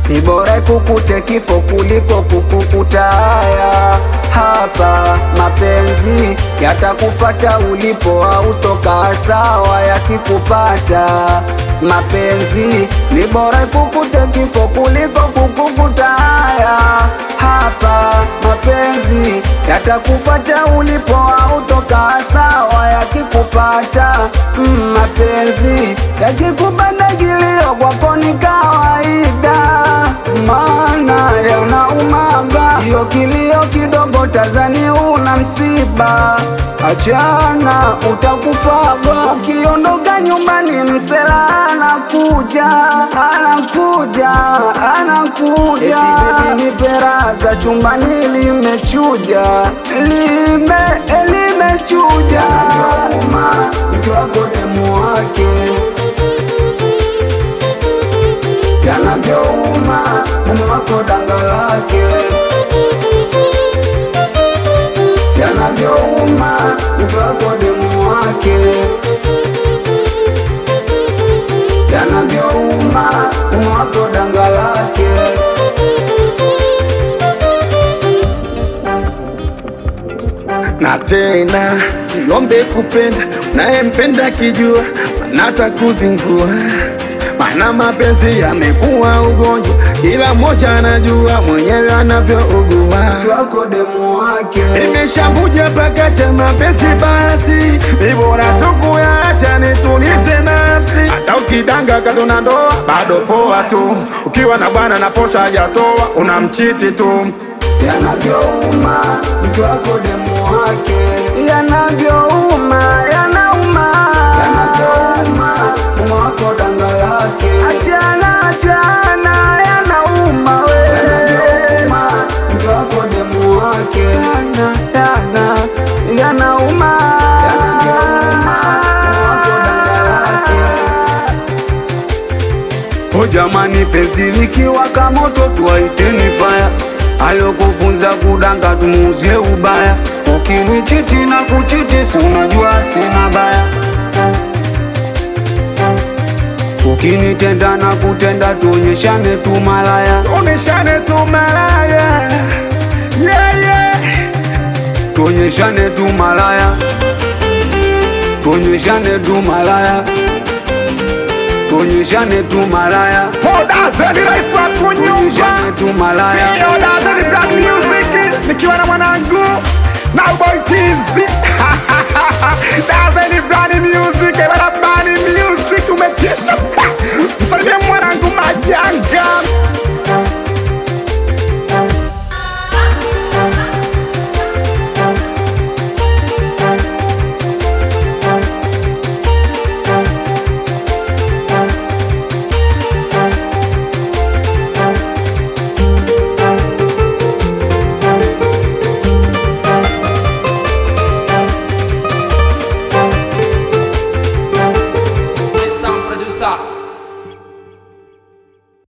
ni bora kukute kifo kuliko kukukuta haya. Hapa mapenzi yatakufata ulipo, autokaa sawa yakikupata. Mapenzi ni bora kukute kifo kuliko kukukuta haya. Hapa mapenzi yatakufata ulipo, autokaa sawa yakikupata. Mm, mapenzi yakikupata kilio kwako ni kawaida, maana yanaumaga. Hiyo kilio kidogo Tanzania una msiba, achana utakufaga. Ukiondoka nyumbani msela anakuja, anakuja, anakuja. Eti baby nipe raza chumbani limechuja, lime limechuja. Uma mke wako demu wake yanavyouma mume wako danga lake yanavyouma mke wako demu wake yanavyouma mume wako danga lake na tena siombe kupenda nayempenda kijua manata kuzingua mana mapenzi yamekuwa ugonjwa kila mmoja anajua mwenyewe anavyougua mke wako demu wake imeshambuja mpaka cha mapenzi basi ibora tukuyaacha nitulize nafsi hata ukidanga katuna ndoa bado poa tu ukiwa na bwana na posha hajatoa unamchiti tu yanavyouma mke wako demu wake yanavyouma yanauma yanavyouma mume wako danga lake achana achana yanauma we yanavyouma mke wako demu wake yana yana yanauma yanavyouma mume wako danga lake O jamani, penzi likiwaka moto tuwaiteni faya. Alokufunza kudanga tumuuzie ubaya. Ukinichiti na kuchiti, si unajua sina baya. Ukinitenda na kutenda, tuonyeshane tu malaya, oneshane tu malaya yeah, yeah. tuonyeshane tu malaya, tuonyeshane tu malaya, tuonyeshane tu malaya, Modazeni rais wa kunyumba tuonyeshane tu malaya. Sio Dazeni Black Music nikiwa na mwanangu na Boy Tizi